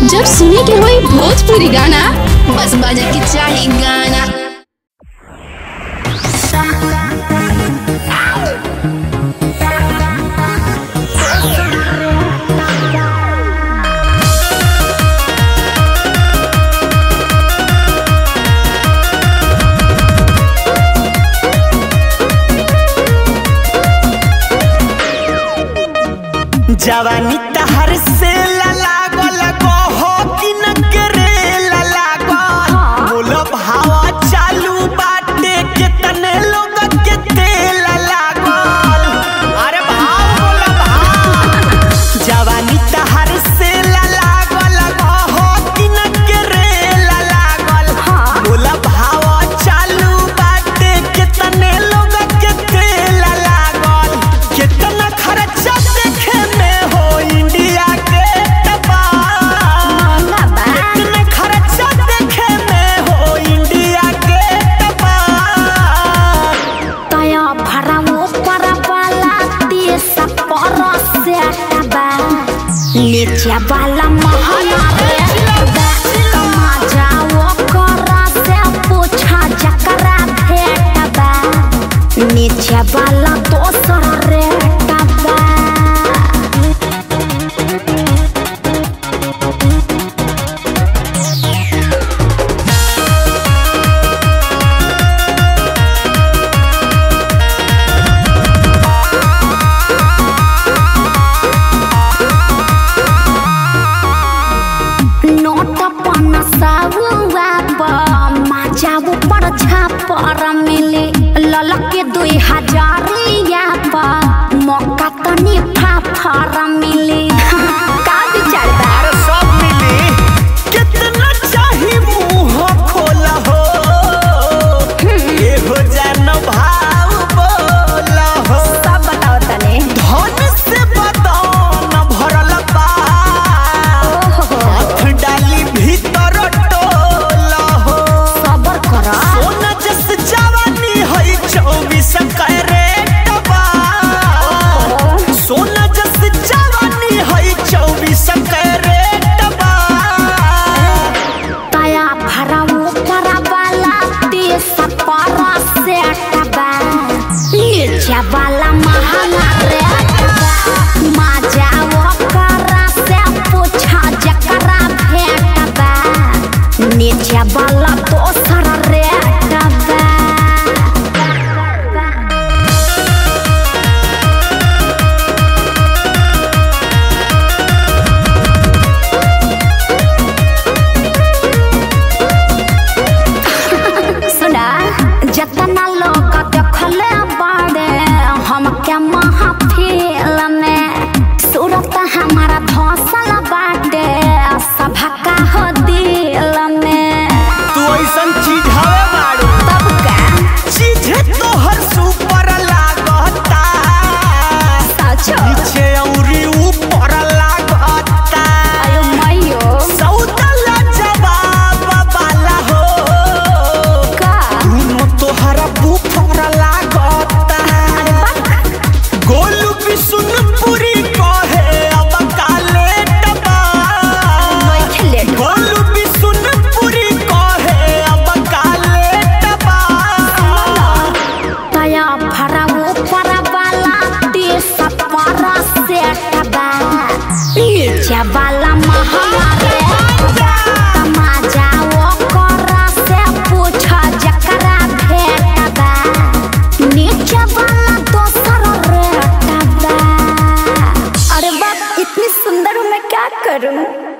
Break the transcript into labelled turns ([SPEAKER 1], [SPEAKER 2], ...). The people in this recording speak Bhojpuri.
[SPEAKER 1] जब सुने के होई भोजपुरी गाना बस बजे के चाही गाना
[SPEAKER 2] जवानी तहर से लागल कहो कि न करे लागल बोलो भावा चालू बाटे के तने लोग के तेल लागल अरे भाव बोलो भाव जवानी तहर से लागल कहो कि न करे लागल बोलो भावा चालू बाटे के तने लोग के तेल लागल कितना खर्चा देखे में हो इंडिया के टपाल कितना खर्चा देखे में हो इंडिया के टपाल
[SPEAKER 3] तया भरावो परवाला देश परसे बा नीचे वाला महला रे कमा जाओ करा से पूछा जकरा भेट बा नीचे वाला दोसर रे बा नोट पन साबुआ माजाबु पर छापर मिली ललके दुई हजारिया पर मौका तनी फाफर मिली का विचार बा
[SPEAKER 2] अरे सब मिली कितना चाही मुंह खोला हो ये हो जान भाव बोला हो
[SPEAKER 3] सब बताओ तने
[SPEAKER 2] धन से बदन भरल बा हाथ डाली भीतर टोला हो
[SPEAKER 3] सबर कर
[SPEAKER 2] सोना जस जवानी है चौबीस कैरेट बा सोना जस जवानी है चौबीस कैरेट बा
[SPEAKER 3] तया भरावो परवाला देश पर सेट बा नीचे वाला महंगा रेट बा माजाओ करा से पूछा जकरा भेट बा नीचे वाला दोसर रेट बा सुना जतना लोग देखले बाड़े हम क्या महफिल में सूरत हमारा धौसल बाटे सभा का हो दिल में
[SPEAKER 2] तू ऐसन चीज हवे मारू
[SPEAKER 3] तब का
[SPEAKER 2] चीजे तोहर सुपर लागता
[SPEAKER 3] सचो
[SPEAKER 2] नीचे औरी ऊपर लागता
[SPEAKER 3] अयो मैयो
[SPEAKER 2] सौदला जवाब वाला हो
[SPEAKER 3] का
[SPEAKER 2] दोनों तोहरा बुफर लागता गोलू भी सुन पूरी कहे अब काले टबा
[SPEAKER 3] बैठले
[SPEAKER 2] गोलू भी सुन पूरी कहे अब काले टबा
[SPEAKER 3] तया भरावो परवाला देश पर सेट बा नीचे वाला महंगा रे माजाओ करा से पूछा जकरा भेट बा नीचे वाला दोसर रेट बा अरे बाप इतनी सुंदर हूँ मैं क्या करूँ